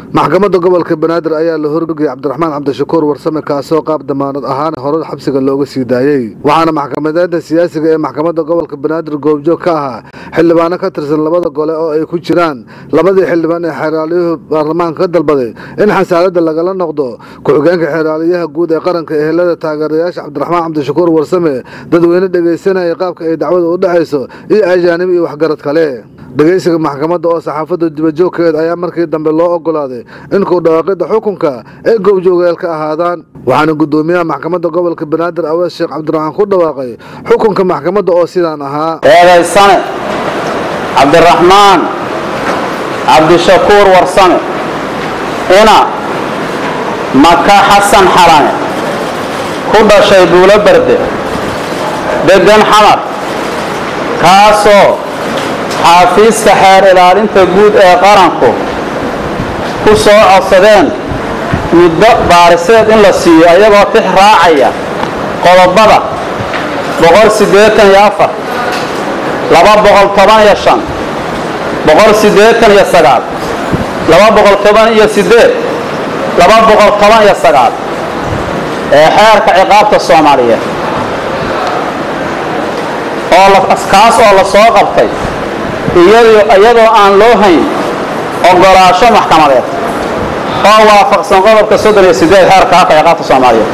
maxkamadda gobolka banaadir ayaa la horgogay cabdiraxmaan cabdishakuur warsame kaasoo qaab damaanad ahaan hore xabsiga looga sii daayey waxaana maxkamadeenta siyaasiga ee maxkamadda gobolka banaadir goobjoog ka ahaa xildhibaano ka tirsan labada gole oo ay ku jiraan labadii xildhibaan ee xeeraalyuhu baarlamaanka ka dalbaday in xasaaladda lagala noqdo ku-xigeenka xeeraaliyaha guud ee qaranka ehelada taageerayaasha cabdiraxmaan cabdishakuur warsame dadweyne dhegaysanaya qaabka ay dacwada u dhexayso iyo ajaanib iyo waxgarad kale dhegaysiga maxkamadda oo saxaafadda dibajoogkeed ayaa markii dambe loo ogolaaday in ku dhawaaqidda xukunka ay goobjoogeel ka ahaadaan waxaana guddoomiyaha maxkamadda gobolka banaadir awees sheekh cabdiraxmaan ku dhawaaqay xukunka maxkamadda oo sidaan ahaa eedaysane cabdiraxmaan cabdishakuur warsame ina maka xasan xalane ku dhashay buulo berde deggan xamar kaasoo xaafiiska xeer ilaalinta guud ee qaranku ku soo codsadeen muddo baariseed in la siiyo ayagoo tix raacaya qodobada boqol siddeetan iyo afar laba boqol toban iyo shan boqol siddeetan iyo sagaal laba boqol toban iyo siddeed laba boqol toban iyo sagaal ee xeerka ciqaabta soomaaliyeed kaas oo la soo qabtay iyadoo aan loo hayn ogolaasho maxkamadeed oo waafaqsan qodobka soddon iyo sideed xeerka habka ciqaabta soomaaliyeed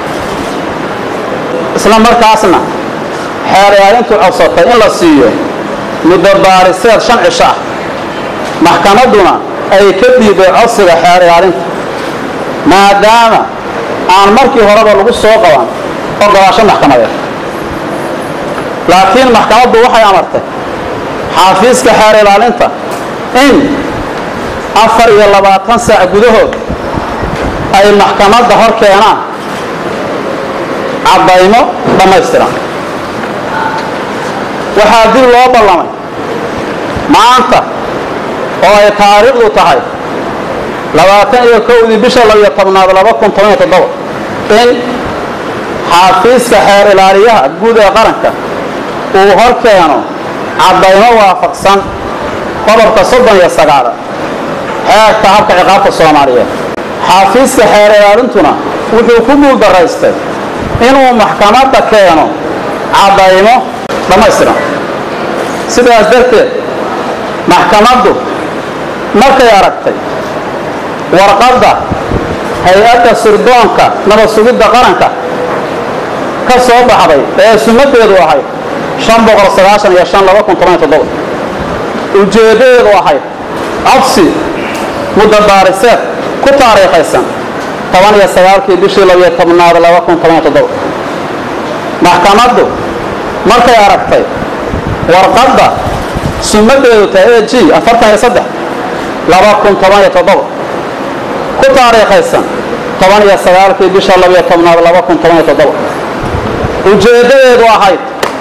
isla markaasna xeer ilaalintu codsatay in la siiyo muddo baariseed shan cisho ah maxkamadduna ay ka diiday codsiga xeer ilaalinta maadaama aan markii horeba lagu soo qaban ogolaasho maxkamadeed laakiin maxkamaddu waxay amartay xaafiiska xeer ilaalinta in afar iyo labaatan saac gudahood ay maxkamadda hor keenaan caddaymo dhammaystiran waxaa dib loo ballamay maanta oo ay taariikhdu tahay labaatan iyo kowdii bisha labiyo tobnaad laba kun toban iyo toddoba in xaafiiska xeer ilaaliyaha guud ee qaranka uu hor keeno caddaymo waafaqsan qodobka soddon iyo sagaala xeerka habka ciqaabta soomaaliyeed xaafiiska xeer ilaalintuna wuxuu ku guuldaraystay inuu maxkamadda keeno caddaymo dhammaystiran sidaas darteed maxkamaddu markay aragtay warqadda hay-adda sirdoonka nabad sugidda qaranka ka soo baxday ee sumadeedu ahayd ujeeddadeedu ahayd codsi muddo baariseed ku taariikhaysan tobaniyo sagaalkii bishii labiyo tobnaad laba kun toban iyo toddoba maxkamaddu markay aragtay warqadda sumadeedu tahay e g afartan iyo saddex laba kun toban iyo toddoba ku taariikhaysan toban iyo sagaalkii bisha labiyo tobnaad laba kun toban iyo toddoba ujeeddadeedu ahayd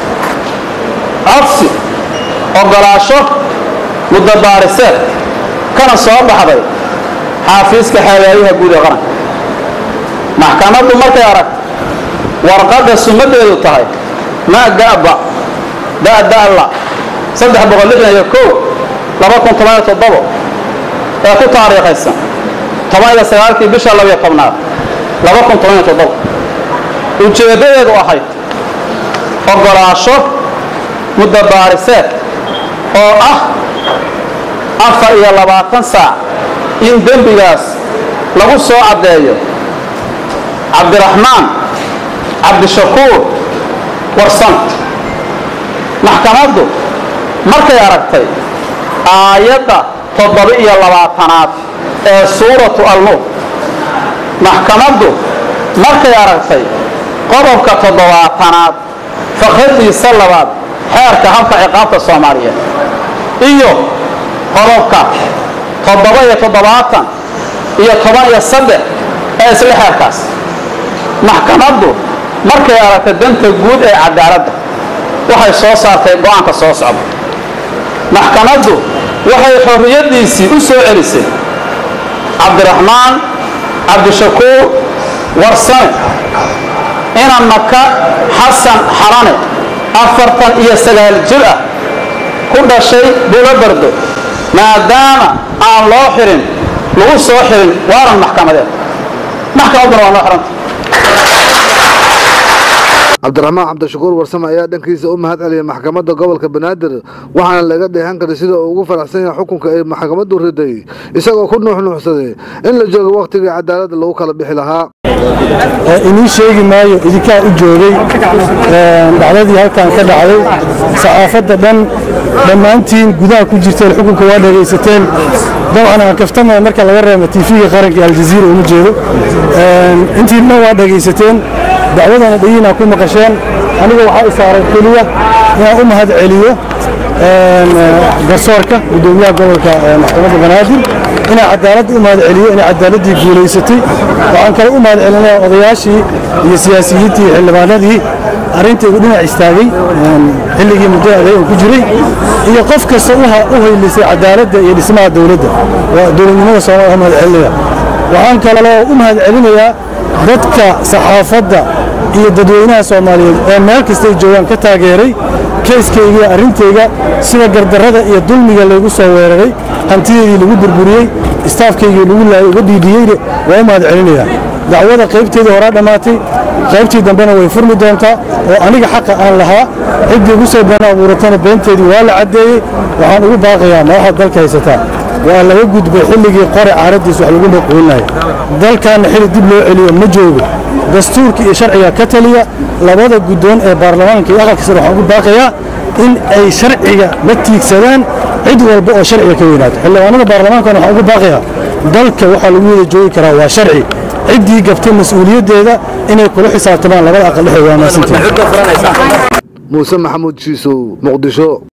codsi ogolaasho muddo baariseed kana soo baxday xaafiiska xeelaayaha guud ee qaranka maxkamaddu markay aragto warqadda sumadeedu tahay magaba dadala saddex boqol lixdan iyo kow laba kun toban iyo toddobo ee ku taariikhaysan toban iyo sagaalkii bisha labiyo tobnaad laba kun toban iyo toddobo ujeeddadeedu ahayd ogolaasho muddo baariseed oo ah afar iyo labaatan saac in dembigaas lagu soo caddeeyo cabdiraxmaan cabdishakuur warsan maxkamaddu markay aragtay aayadda toddoba-iyo labaatanaad ee suuratu alnuur maxkamaddu markay aragtay qodobka toddobaatanaad fakradiisa labaad xeerka habka ciqaabta soomaaliyeed iyo qodobka toddoba iyo toddobaatan iyo toban iyo saddex ee isla xeerkaas maxkamaddu markay aragtay danta guud ee cadaaladda waxay soo saartay go-aanka soo socda maxkamaddu waxay xorriyaddiisii u soo celisay cabdiraxmaan cabdishakuur warsame ina maka xasan xalane afartan iyo sagaal jir ah ku dhashay bulo bardo maadaama aan loo xirin lagu soo xirin waaran maxkamadeed maxkamadduna waa noo xiranta cabdiraxmaan cabdishakuur warsame ayaa dhankiisa u mahad celiyay maxkamadda gobolka banaadir waxaana laga dheehan karay sida uu ugu faraxsan yahay xukunka ay maxkamaddu riday isagoo ku nuuxnuuxsaday in la joogo wakhtigii cadaaladda lagu kala bixi lahaa inii sheegi maayo idinkaa u joogay dhacdadii halkan ka dhacday saxaafadda dhan dhammaantiin gudaha ku jirteen xukunka waa dhegaysateen dabcan aan kaftamaya marka laga reebo tiifiga qaranka ee aljaziira uma jeedo intii dhan waa dhegaysateen dacwadana dhayiinaa ku maqasheen aniga waxaa isaaray keliya inaan u mahad celiyo garsoorka gudoomiyaha gobolka maxkamadda banaadir inaa cadaalad u mahad celiyo inay cadaaladdii guulaysatay waxaan kale u mahad celinaya odayaashii iyo siyaasiyiintii iyo xildhibaanadii arrintaydu dhinac istaagay xilligii muddada adeeg ku jiray iyo qof kasta u haylisay cadaaladda iyo dhismaha dowladda dowladnimada soomaaliya mahad celinaya waxaan kaloo u mahad celinayaa dadka saxaafadda iyo dadweynaha soomaaliyeed ee meel kastay joogaan ka taageeray keyskayga iyo arrintayga sida gardarrada iyo dulmiga laygu soo weeraray hantideedii lagu burburiyey istaafkaygii lagu laayay uga dhiidhiyeyne waa u mahad celinayaa dacwada qaybteedii horaa dhammaatay qaybtii dambena way furmi doontaa oo aniga xaqa aan lahaa ciddii ugu soo been abuuratana beenteedii waa la caddeeyey waxaan ugu baaqayaa madaxda dalka haysataa waa laga gudbay xilligii qore caaraddiis wax lagu maquulinaya dalkaanna xili dib loo celiyo ma joogo dastuurka iyo sharciga ka taliya labada guddoon ee baarlamaanka iyo aqalka sare waxaan ugu baaqayaa in ay sharciga la tiigsadaan cid walba oo sharciga ka weynaato xildhibaanada baarlamaankana waxaan ugu baaqayaa dalka waxaa lagu wada joogi karaa waa sharci ciddii gabtay mas-uuliyaddeeda inay kula xisaabtamaan labada aqal dhexdooda waa maasantii muuse maxamuud shiisow muqdisho